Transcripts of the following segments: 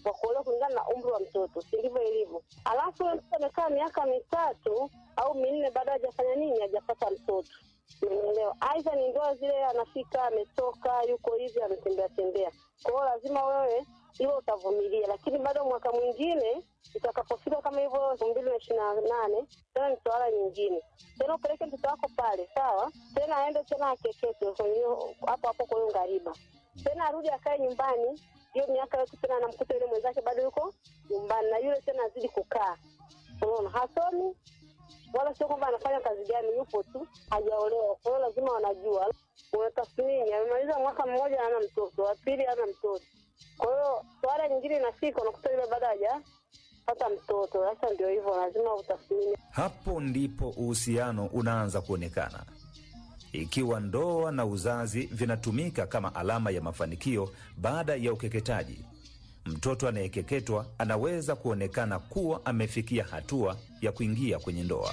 wa kuolewa kulingana na umri wa mtoto, si ndivyo ilivyo? Alafu yule mtoto amekaa miaka mitatu au minne, baada hajafanya nini, hajapata mtoto Umenielewa? Aidha ni ndoa zile, anafika ametoka, yuko hivi, ametembea tembea. Kwa hiyo lazima wewe hiyo utavumilia, lakini bado mwaka mwingine itakapofika kama hivyo elfu mbili na ishirini na nane tena ni swala nyingine tena, upeleke mtoto wako pale, sawa, tena aende tena akeketwe kwenye hiyo- hapo hapo kwa hiyo ngariba, tena arudi akae nyumbani hiyo miaka yote, tena anamkuta yule mwenzake bado yuko nyumbani, na yule tena azidi kukaa, unaona, hasomi wala sio kwamba anafanya kazi gani, yupo tu hajaolewa. Kwa hiyo lazima wanajua, unatathmini, amemaliza mwaka mmoja hana mtoto, wa pili hana mtoto. Kwa hiyo swala nyingine inafika, unakuta yule bado hajapata mtoto. Sasa ndio hivyo, lazima utathmini. Hapo ndipo uhusiano unaanza kuonekana. Ikiwa ndoa na uzazi vinatumika kama alama ya mafanikio baada ya ukeketaji, mtoto anayekeketwa anaweza kuonekana kuwa amefikia hatua ya kuingia kwenye ndoa.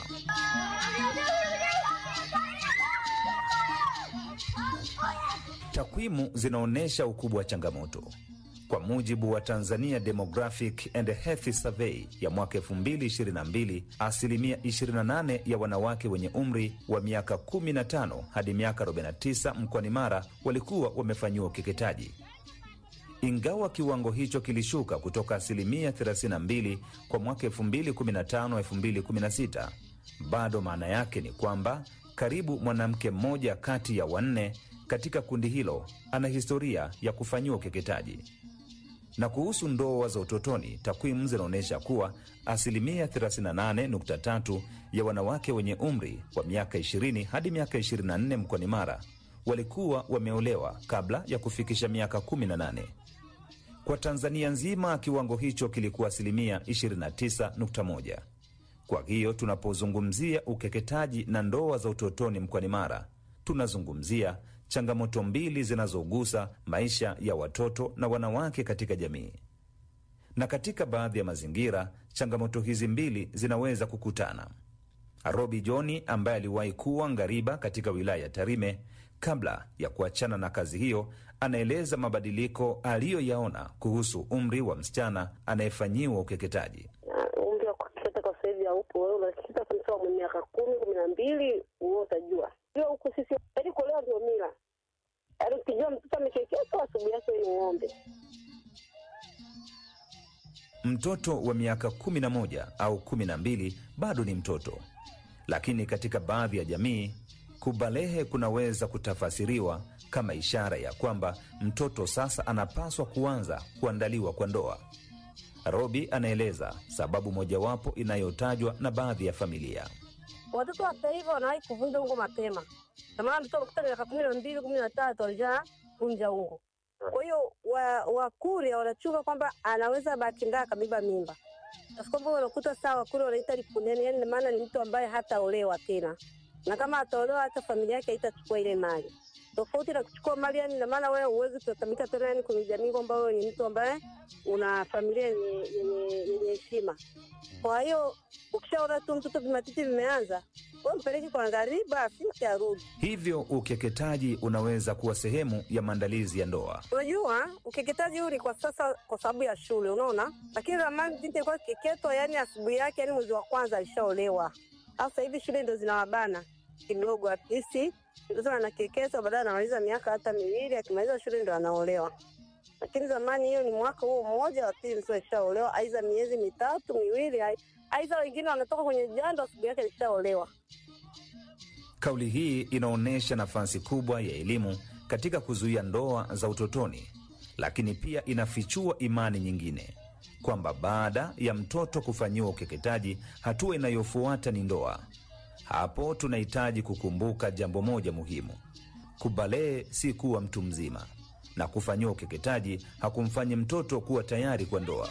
Takwimu zinaonyesha ukubwa wa changamoto. Kwa mujibu wa Tanzania Demographic and Health Survey ya mwaka 2022, asilimia 28 ya wanawake wenye umri wa miaka 15 hadi miaka 49 mkoani Mara walikuwa wamefanyiwa ukeketaji. Ingawa kiwango hicho kilishuka kutoka asilimia 32 kwa mwaka 2015-2016, bado maana yake ni kwamba karibu mwanamke mmoja kati ya wanne katika kundi hilo ana historia ya kufanyiwa ukeketaji. Na kuhusu ndoa za utotoni, takwimu zinaonyesha kuwa asilimia 38.3 ya wanawake wenye umri wa miaka 20 hadi miaka 24 mkoani Mara walikuwa wameolewa kabla ya kufikisha miaka 18. Kwa Tanzania nzima kiwango hicho kilikuwa asilimia 29.1. Kwa hiyo tunapozungumzia ukeketaji na ndoa za utotoni mkoani Mara, tunazungumzia changamoto mbili zinazogusa maisha ya watoto na wanawake katika jamii. Na katika baadhi ya mazingira, changamoto hizi mbili zinaweza kukutana. Robi Joni ambaye aliwahi kuwa ngariba katika wilaya ya Tarime kabla ya kuachana na kazi hiyo, anaeleza mabadiliko aliyoyaona kuhusu umri wa msichana anayefanyiwa ukeketaji. Na umri wa kukeketa kwa sasa hivi haupo. Wewe unakeketa kwa mtoto mwenye miaka kumi kumi na mbili, wewe utajua hiyo huku sisi, yaani kuolewa ndio mila. Yaani ukijua mtoto amekeketwa, asubuhi yake ni ng'ombe. Mtoto wa miaka 11 au 12 bado ni mtoto, lakini katika baadhi ya jamii kubalehe kunaweza kutafasiriwa kama ishara ya kwamba mtoto sasa anapaswa kuanza kuandaliwa kwa ndoa. Robi anaeleza sababu mojawapo inayotajwa na baadhi ya familia. Watoto wa sasa hivi wanawahi kuvunja ungo mapema. Na maana mtoto kutoka miaka kumi na mbili kumi na tatu alishavunja ungo. Kwa hiyo wa- Wakurya wanachunga kwamba anaweza bahati mbaya akabeba mimba, Basi kwamba unakuta saa Wakurya wanaita lipuneni, yani maana ni mtu ambaye hataolewa tena, na kama ataolewa hata familia yake haitachukua ile mali, tofauti na kuchukua mali. Yani ina maana wewe huwezi kutambika tena yani kwenye jamii kwamba wewe ni mtu ambaye una familia yenye yenye yenye heshima. Kwa hiyo ukishaona tu mtoto vimatiti vimeanza, wewe mpeleke kwa ngariba, afike arudi. Hivyo ukeketaji unaweza kuwa sehemu ya maandalizi ya ndoa. Unajua, ukeketaji huu ni kwa sasa kwa sababu ya shule, unaona. Lakini zamani binti alikuwa akikeketwa, yani asubuhi yake, yani mwezi wa kwanza alishaolewa. Sasa hivi shule ndo zinawabana kidogo, at least mtoto anakeketwa, baadaye anamaliza miaka hata miwili, akimaliza shule ndo anaolewa. Lakini zamani hiyo ni mwaka huo mmoja, wa pili mtoto alishaolewa, aidha miezi mitatu miwili, ai- aidha wengine wanatoka kwenye jando, asubuhi yake alishaolewa. Kauli hii inaonyesha nafasi kubwa ya elimu katika kuzuia ndoa za utotoni, lakini pia inafichua imani nyingine kwamba baada ya mtoto kufanyiwa ukeketaji, hatua inayofuata ni ndoa. Hapo tunahitaji kukumbuka jambo moja muhimu: kubalee si kuwa mtu mzima, na kufanyiwa ukeketaji hakumfanyi mtoto kuwa tayari kwa ndoa.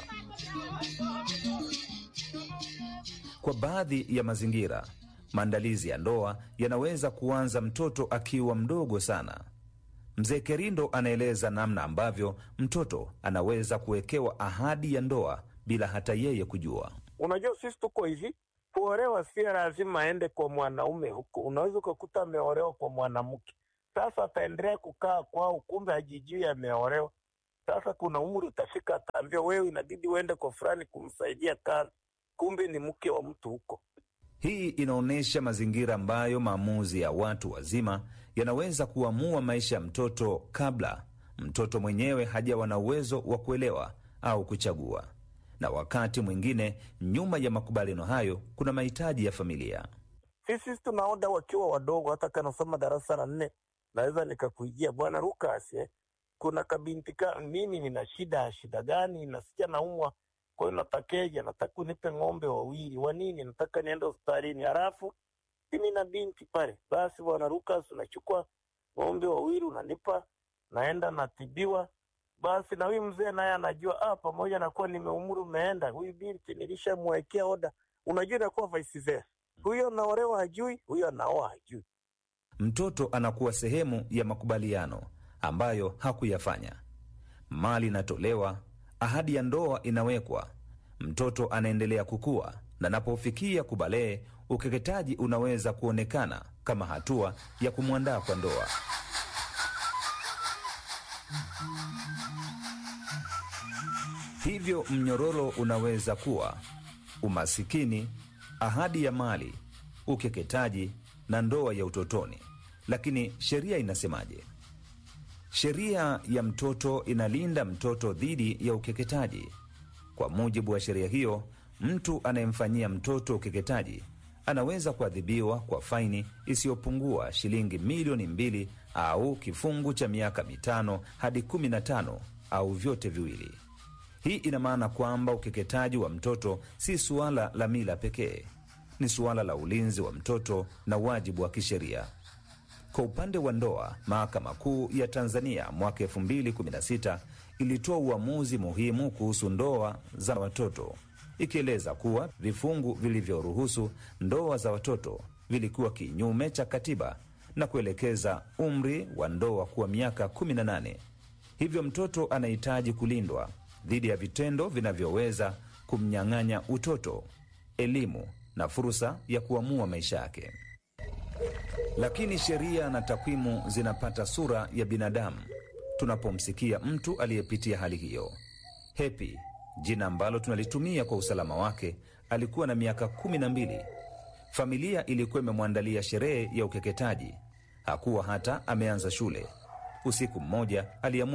Kwa baadhi ya mazingira, maandalizi ya ndoa yanaweza kuanza mtoto akiwa mdogo sana. Mzee Kerindo anaeleza namna ambavyo mtoto anaweza kuwekewa ahadi ya ndoa bila hata yeye kujua. Unajua, sisi tuko hivi, kuolewa si lazima aende kwa mwanaume huko. Unaweza ukakuta ameolewa kwa mwanamke, sasa ataendelea kukaa kwao, kumbe hajijui ameolewa. Sasa kuna umri utafika, ataambia wewe, inabidi uende kwa fulani kumsaidia kazi, kumbe ni mke wa mtu huko. Hii inaonyesha mazingira ambayo maamuzi ya watu wazima yanaweza kuamua maisha ya mtoto kabla mtoto mwenyewe hajawa na uwezo wa kuelewa au kuchagua, na wakati mwingine nyuma ya makubaliano hayo kuna mahitaji ya familia. Sisi tunaoda wakiwa wadogo, hata kanasoma darasa la nne, naweza nikakuijia bwana Lucas, eh, kuna kabinti ka mimi nina shida. Shida gani? Nasikia naumwa, kwa hiyo natakeja, nataka unipe ng'ombe wawili. Wa nini? Nataka niende hospitalini. Halafu mimi na binti pale, basi bwana Lucas, unachukua ng'ombe wawili unanipa, naenda natibiwa. Basi na huyu mzee naye anajua, ah, pamoja na kuwa nimeumri umeenda, huyu binti nilishamwekea oda. Unajua inakuwa vice versa, huyo anaolewa hajui, huyo anaoa hajui. Mtoto anakuwa sehemu ya makubaliano ambayo hakuyafanya. Mali inatolewa, ahadi ya ndoa inawekwa, mtoto anaendelea kukua, na anapofikia kubalee, ukeketaji unaweza kuonekana kama hatua ya kumwandaa kwa ndoa. Hivyo mnyororo unaweza kuwa umasikini, ahadi ya mali, ukeketaji na ndoa ya utotoni. Lakini sheria inasemaje? Sheria ya mtoto inalinda mtoto dhidi ya ukeketaji. Kwa mujibu wa sheria hiyo, mtu anayemfanyia mtoto ukeketaji anaweza kuadhibiwa kwa faini isiyopungua shilingi milioni mbili au kifungu cha miaka mitano hadi kumi na tano au vyote viwili. Hii ina maana kwamba ukeketaji wa mtoto si suala la mila pekee, ni suala la ulinzi wa mtoto na wajibu wa kisheria. Kwa upande wa ndoa, Mahakama Kuu ya Tanzania mwaka 2016 ilitoa uamuzi muhimu kuhusu ndoa za watoto, ikieleza kuwa vifungu vilivyoruhusu ndoa za watoto vilikuwa kinyume cha katiba na kuelekeza umri wa ndoa kuwa miaka 18. Hivyo mtoto anahitaji kulindwa dhidi ya vitendo vinavyoweza kumnyang'anya utoto, elimu na fursa ya kuamua maisha yake. Lakini sheria na takwimu zinapata sura ya binadamu tunapomsikia mtu aliyepitia hali hiyo. Hepi, jina ambalo tunalitumia kwa usalama wake, alikuwa na miaka kumi na mbili. Familia ilikuwa imemwandalia sherehe ya ukeketaji. Hakuwa hata ameanza shule. Usiku mmoja aliamua